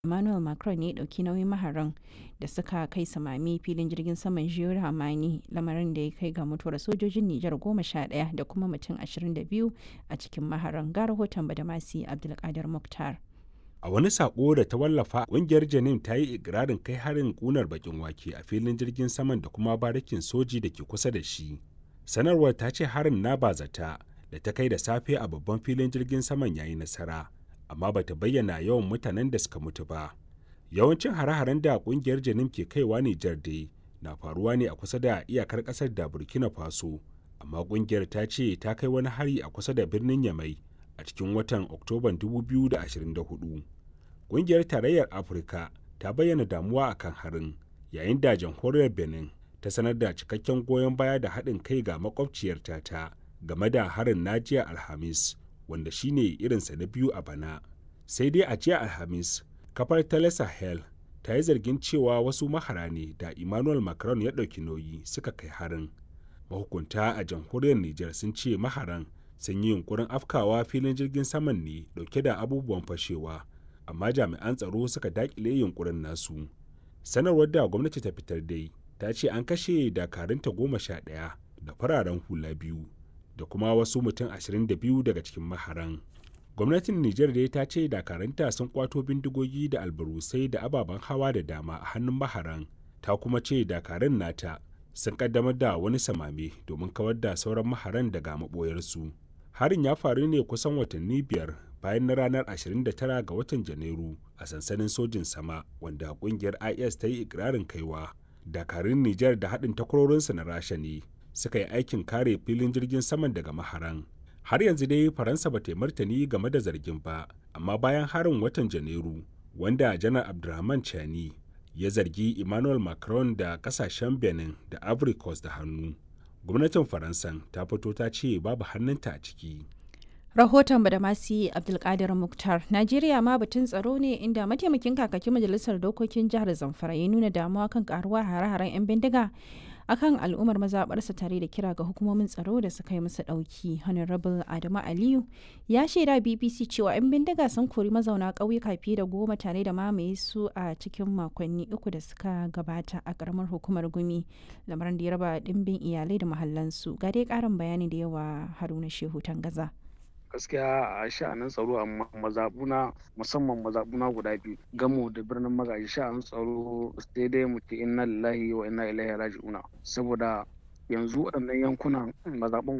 Emmanuel Macron ne ya ɗauki nauyin maharan da suka kai samami filin jirgin saman Jules Hamani lamarin da ya kai ga mutuwar sojojin Nijar goma sha ɗaya da kuma mutum ashirin da biyu a cikin maharan ga rahoton Badamasi Abdulkadir Mukhtar. A wani sako da ta wallafa ƙungiyar Janin ta yi ikirarin kai harin ƙunar bakin wake a filin jirgin saman da kuma barikin soji da ke kusa da shi. Sanarwar ta ce harin na bazata da ta kai da safe a babban filin jirgin saman yayi nasara. amma bata bayyana yawan mutanen da suka mutu ba. Yawancin hare-haren da kungiyar Janim ke kaiwa Nijar dai na faruwa ne a kusa da iyakar kasar da Burkina Faso, amma kungiyar ta ce ta kai wani hari a kusa da birnin Yamai a cikin watan Oktoban 2024. Kungiyar Tarayyar Afirka ta bayyana damuwa akan harin, yayin da jamhuriyar Benin ta sanar da cikakken goyon baya da haɗin kai ga makwabciyarta ta game da harin najiya Alhamis. wanda shine irinsa na biyu a bana sai dai a jiya alhamis kafar tele sahel ta yi zargin cewa wasu mahara ne da emmanuel macron ya ɗauki nauyi suka kai harin mahukunta a jamhuriyar niger sun ce maharan sun yi yunkurin afkawa filin jirgin saman ne dauke da abubuwan fashewa amma jami'an tsaro suka dakile yunkurin nasu sanarwar da gwamnati ta fitar dai ta ce an kashe dakarunta goma sha ɗaya da fararen hula biyu da kuma wasu mutum 22 daga cikin maharan. Gwamnatin Nijar dai ta ce dakaranta sun kwato bindigogi da albarusai da ababen hawa da dama a hannun maharan, ta kuma ce dakarun nata sun kaddamar da wani samame domin kawar da sauran maharan daga maɓoyarsu. Harin ya faru ne kusan watanni biyar bayan na ranar 29 ga watan Janairu a sansanin sojin sama wanda kungiyar IS ta yi ikirarin kaiwa. Dakarun Nijar da haɗin takwarorinsa na Rasha ne suka yi aikin kare filin jirgin saman daga maharan har yanzu dai faransa ba ta martani game da zargin ba amma bayan harin watan janairu wanda janar abdulrahman chani ya zargi emmanuel macron da kasashen benin da ivory coast da hannu gwamnatin faransan ta fito ta ce babu hannunta a ciki rahoton badamasi abdulkadir muktar najeriya ma batun tsaro ne inda mataimakin kakakin majalisar dokokin jihar zamfara ya nuna damuwa kan karuwa hare-haren 'yan bindiga akan al'ummar mazaɓarsa tare da kira ga hukumomin tsaro da suka yi masa ɗauki honorable adamu aliyu ya shaida bbc cewa 'yan bindiga sun kori mazauna ƙauyuka fiye da goma tare da mamaye su a cikin makonni uku da suka gabata a ƙaramar hukumar gumi lamarin da ya raba ɗimbin iyalai da mahallansu ga dai ƙarin bayani da yawa haruna shehu tangaza gaskiya a sha'anin tsaro a mazabuna musamman mazabuna guda biyu gamo da birnin magaji sha'anin tsaro sai dai mu ce inna lillahi wa inna ilaihi raji'una saboda yanzu waɗannan yankunan mazaɓun